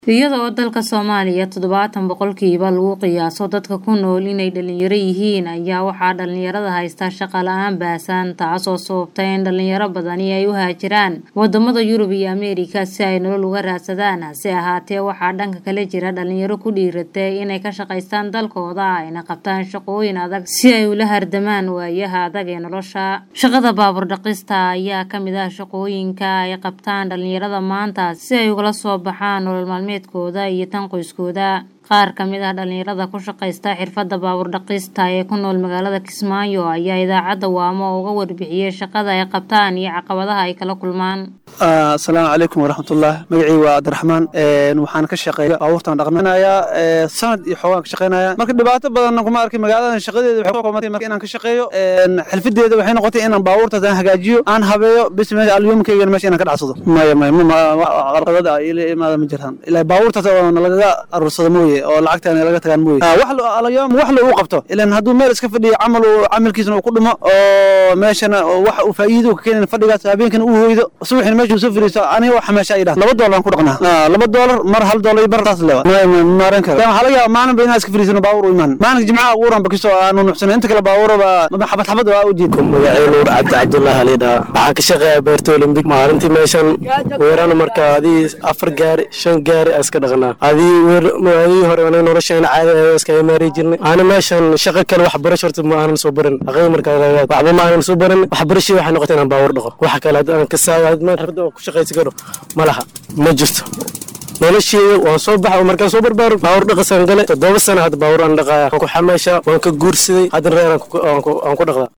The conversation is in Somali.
iyada oo dalka soomaaliya toddobaatan boqolkiiba lagu qiyaaso dadka ku nool inay dhalinyaro yihiin ayaa waxaa dhalinyarada haysta shaqa la-aan baahsan taasoo sababtay in dhalinyaro badani ay u haajiraan wadamada yurub iyo ameerika si ay nolol uga raadsadaan hase ahaatee waxaa dhanka kale jira dhalinyaro ku dhiiratay inay ka shaqaystaan dalkooda ayna qabtaan shaqooyin adag si ay ula hardamaan waayaha adag ee nolosha shaqada baabur dhaqista ayaa kamid ah shaqooyinka ay qabtaan dhalinyarada maanta si ay ugala soo baxaan nolol maalmeedkooda iyo tan qoyskooda qaar ka mid ah dhalinyarada ku shaqaysta xirfadda baabur dhaqista ee ku nool magaalada kismaayo ayaa idaacadda waamo uga warbixiyey shaqada ay qabtaan iyo caqabadaha ay kala kulmaan asalaamu calaykum waraxmatullah magacii waa cabdiraxmaan waxaan ka shaqeeya baabuurtaan dhaqminayaa sanad iyo xoogaan ka shaqeynaya marka dhibaato badanna kuma arkay magaaladan shaqadeeda waxay ku qomatay marka inaan ka shaqeeyo xilfadeeda waxay noqotay inaan baabuurtaas aan hagaajiyo aan habeeyo bis meesha alyumkaygan meesha inaan ka dhacsado maya maya qarqabada ila imaada ma jiraan ilaa baabuurtaas oo nalagaga aruursado mooye oo lacagta laga tagaan mooye wax alayoom wax la uu qabto ilan hadduu meel iska fadhiyo camal camalkiisna uu ku dhumo oo meeshana wax uu faa'iido ka keenin fadhigaas habeenkana uu hoydo subaxina meesha uu soo fadhiisto aniga wax meesha ay dhahan laba doolar aan ku dhaqnaa laba doolar mar hal doolar bar taas lewa maaran kara waxaa laga yaaba maalin ba inaan iska fadhiisano baabuur u imaan maalinka jimcaha uuran bakiso aanu nuxsano inta kale baabuuraba xabad xabad waa u jiid magacii nuur cabdi cabdullahi alidhaa waxaan ka shaqeeyaa beerta olimbik maalintii meeshan weerana marka adii afar gaari shan gaari iska dhaqnaa adii adii hore aniga noloshayna caadi iska imaari jirnay ana meeshan shaqo kale wax barasho horta ma aanan soo barin aqay markaa waxba ma aanan soo barin wax barashii waxay noqotay inaan baawar dhaqo waxa kale aan ka saayo xirfadda ku shaqaysan karo ma laha ma jirto nolosheeda waan soo baxa markaan soo barbaaro baawur dhaqasaan gale toddoba sana hadda baawur aan dhaqaaya waan ku xamaashaa waan ka guursaday haddana reer aan ku dhaqdaa